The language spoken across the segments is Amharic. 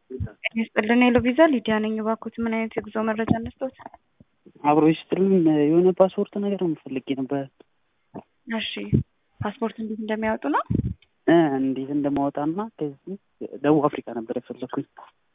ይስጥልን ሄሎ ቪዛ ሊዲያ ነኝ። እባክዎት ምን አይነት የጉዞ መረጃ እንስጥዎት? አብሮ ይስጥልን የሆነ ፓስፖርት ነገር ፈልጌ ነበር። እሺ ፓስፖርት እንዴት እንደሚያወጡ ነው? እ እንዴት እንደማወጣና ከዚህ ደቡብ አፍሪካ ነበር የፈለኩኝ።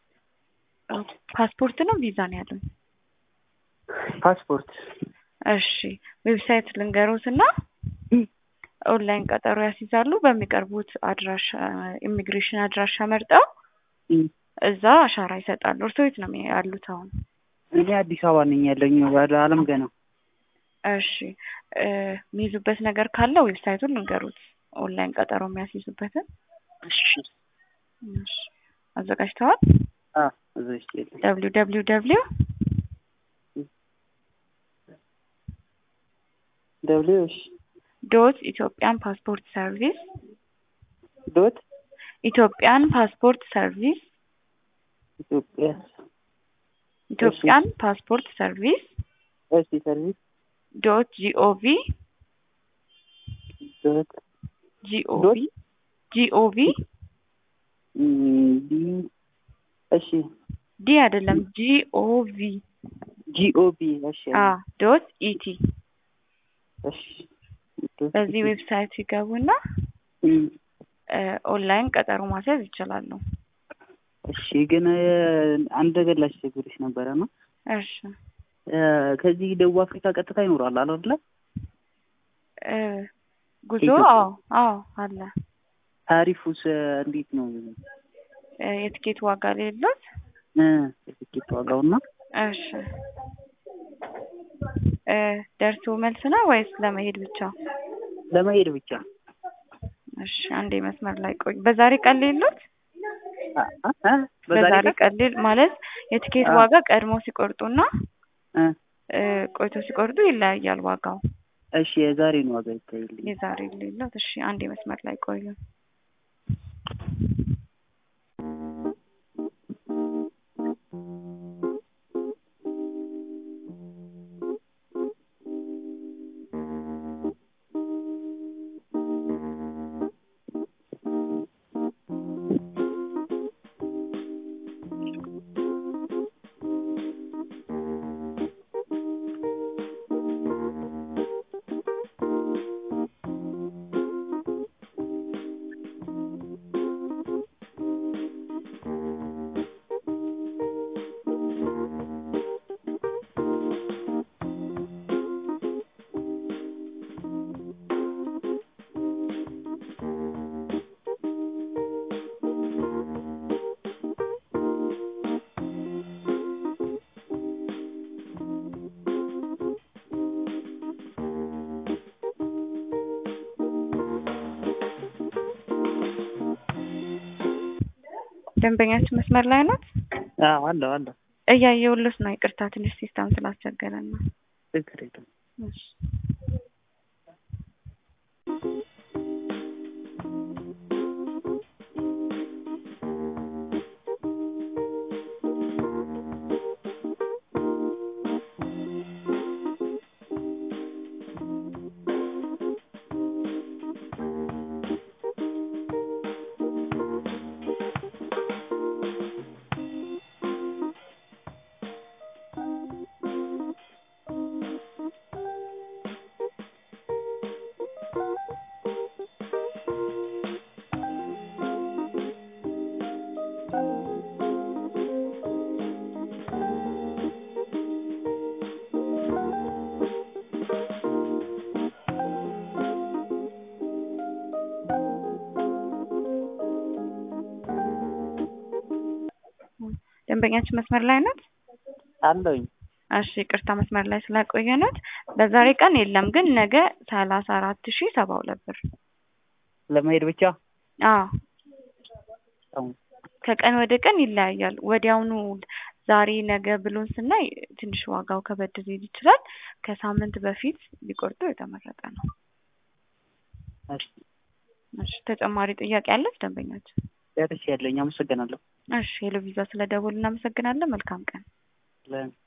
ፓስፖርት ነው ቪዛ ነው ያሉኝ? ፓስፖርት እሺ ዌብሳይት ልንገሮት እና ኦንላይን ቀጠሮ ያስይዛሉ። በሚቀርቡት አድራሻ ኢሚግሬሽን አድራሻ መርጠው እዛ አሻራ ይሰጣሉ። እርስዎ የት ነው ያሉት አሁን? እኔ አዲስ አበባ ነኝ ያለኝ ወደ አለም ገና። እሺ የሚይዙበት ነገር ካለ ዌብሳይቱን ልንገሩት፣ ኦንላይን ቀጠሮ የሚያስይዙበትን። እሺ እሺ አዘጋጅተዋል? አ እዚህ የለም ደብሊው ደብሊው ደብሊው ደብሊው እሺ ዶት ኢትዮጵያን ፓስፖርት ሰርቪስ ዶት ኢትዮጵያን ፓስፖርት ሰርቪስ ኢትዮጵያ ኢትዮጵያን ፓስፖርት ሰርቪስ እሺ ሰርቪስ ዶት ጂኦቪ ዶት ጂኦቪ ጂኦቪ ዲ እሺ ዲ አይደለም ጂኦቪ ጂኦቢ እሺ አ ዶት ኢቲ እሺ በዚህ ዌብሳይት ሲገቡና ኦንላይን ቀጠሮ ማስያዝ ይችላሉ። እሺ ግን አንድ ነገር ላስቸግርሽ ነበረ ነው። እሺ ከዚህ ደቡብ አፍሪካ ቀጥታ ይኖራል አለ አይደለ? እ ጉዞ አዎ አዎ አለ። ታሪፉስ እንዴት ነው? እ የትኬት ዋጋ ሌሎት? እ የትኬት ዋጋውና እሺ እ ደርሶ መልስ ነው ወይስ ለመሄድ ብቻ? ለመሄድ ብቻ። እሺ አንዴ መስመር ላይ ቆይ። በዛሬ ቀን ሌሎት? በዛሬ በዛሬ ቀን ሌል ማለት የትኬት አ- ዋጋ ቀድሞ ሲቆርጡና እ እ ቆይቶ ሲቆርጡ ይለያያል ዋጋው። እሺ የዛሬን ዋጋ ይታይልኝ። የዛሬ ሌሎት? እሺ አንዴ መስመር ላይ ቆዩ። ደንበኛችን መስመር ላይ ናት? አዎ አለው አለው። እያየሁልሽ ነው። ይቅርታ ትንሽ ሲስተም ስላስቸገረን ነው። ችግር የለም። እሺ ደንበኛችን መስመር ላይ ናት? አለውኝ። እሺ ይቅርታ መስመር ላይ ስላቆየናት በዛሬ ቀን የለም፣ ግን ነገ ሰላሳ አራት ሺ ሰባ ሁለት ብር። ለመሄድ ብቻ አዎ ከቀን ወደ ቀን ይለያያል። ወዲያውኑ ዛሬ ነገ ብሎን ስናይ ትንሽ ዋጋው ከበድ ሊል ይችላል። ከሳምንት በፊት ቢቆርጡ የተመረጠ ነው። እሺ እሺ ተጨማሪ ጥያቄ አለች ደንበኛችን? ጨርሼ ያለኝ አመሰግናለሁ። እሺ ሄሎ ቪዛ ስለ ደወሉ እናመሰግናለን። መልካም ቀን። ለ-